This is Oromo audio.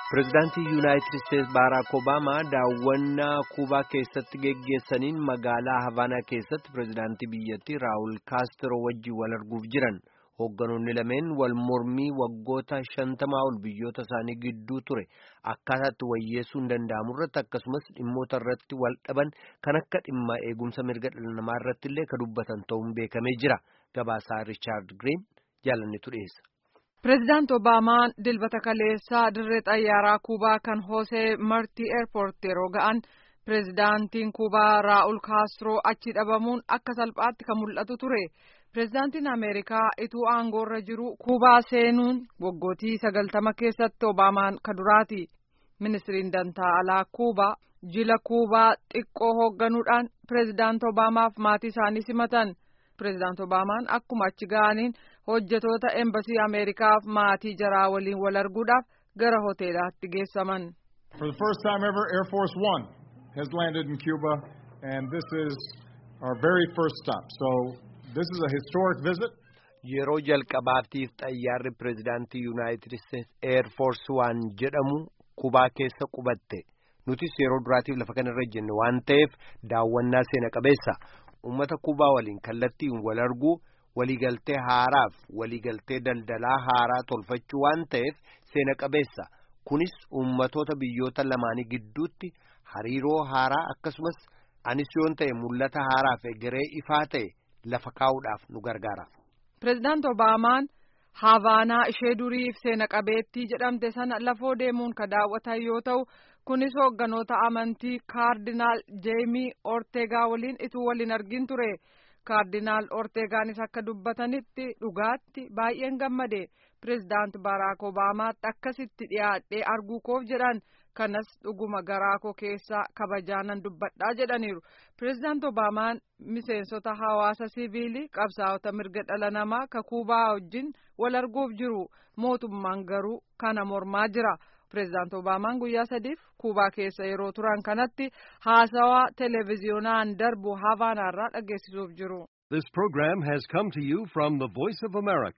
Pireezidaantii Yuunaayitid Isteetsi Baaraak Obaamaa daawwannaa Kuubaa keessatti geggeessaniin magaalaa Havaanaa keessatti pireezidaantii biyyattii Raawul Kaastiroo wajjin wal arguuf jiran. Hoogganoonni lameen wal mormii waggoota shantamaa ol biyyoota isaanii gidduu ture akkaataatti wayyeessuu hin danda'amu irratti akkasumas dhimmoota irratti wal dhaban kan akka dhimma eegumsa mirga dhala namaa irratti illee kan dubbatan ta'uun beekamee jira. Gabaasaa Riichaard Giriin jaalannetu dhiyeessa. Pireezidaant Obaamaan dilbata kaleessaa dirree xayyaaraa Kuubaa kan Hoosee Martii Eerpoort yeroo ga'an pireezidaantiin Kuubaa Raa'ul Kaastiroo achi dhabamuun akka salphaatti kan mul'atu ture. Pireezidaantiin Ameerikaa ituu aangoorra jiru Kuubaa seenuun waggootii sagaltama keessatti Obaamaan ka duraati. Ministiriin dantaa alaa Kuubaa jila Kuubaa xiqqoo hoogganuudhaan pireezidaant Obaamaaf maatii isaanii simatan. Pireezidaant Obaamaan akkuma achi ga'aniin hojjetoota embasii Ameerikaaf maatii jaraa waliin wal arguudhaaf gara hoteelaatti geessaman. For the first time ever, Air Force One has landed in Cuba, and this is our very first stop. So this is a historic visit. Yeroo jalqabaatiif xayyaarri pireezidaantii Yuunaayitid Isteetsi Eer Foorsi waan jedhamu Kubaa keessa qubatte. Nutis yeroo duraatiif lafa kanarra jenne waan ta'eef daawwannaa seena qabeessa. Uummata Kubaa waliin kallattiin wal arguu waliigaltee haaraaf waliigaltee daldalaa haaraa tolfachuu waan ta'eef seena qabeessa. Kunis uummatoota biyyoota lamaanii gidduutti hariiroo haaraa akkasumas anis yoon ta'e mul'ata haaraaf egeree ifaa ta'e lafa kaa'uudhaaf nu gargaara. Pireezidaant Obaamaan Havaanaa ishee duriif seena qabeettii jedhamte sana lafoo deemuun ka daawwatan yoo ta'u kunis hoogganoota amantii kaardinaal jeemii orteegaa waliin ituu waliin argin ture. kaardinaal orteegaanis akka dubbatanitti dhugaatti baay'een gammade pireezidaant baaraak obaamaatti akkasitti dhiyaadhee arguu koof jedhan kanas dhuguma garaa koo keessaa kabajaanan dubbadhaa jedhaniiru pireezidaant obaamaan miseensota hawaasa siviilii qabsaa'ota mirga dhala namaa ka kuubaa wajjin wal arguuf jiru mootummaan garuu kana mormaa jira. Pireezidaant Obaamaan guyyaa sadiif Kuubaa keessa yeroo turan kanatti haasawaa televiziyoonaan darbu Havaanaarraa dhageessisuuf jiru. This program has come to you from the Voice of America,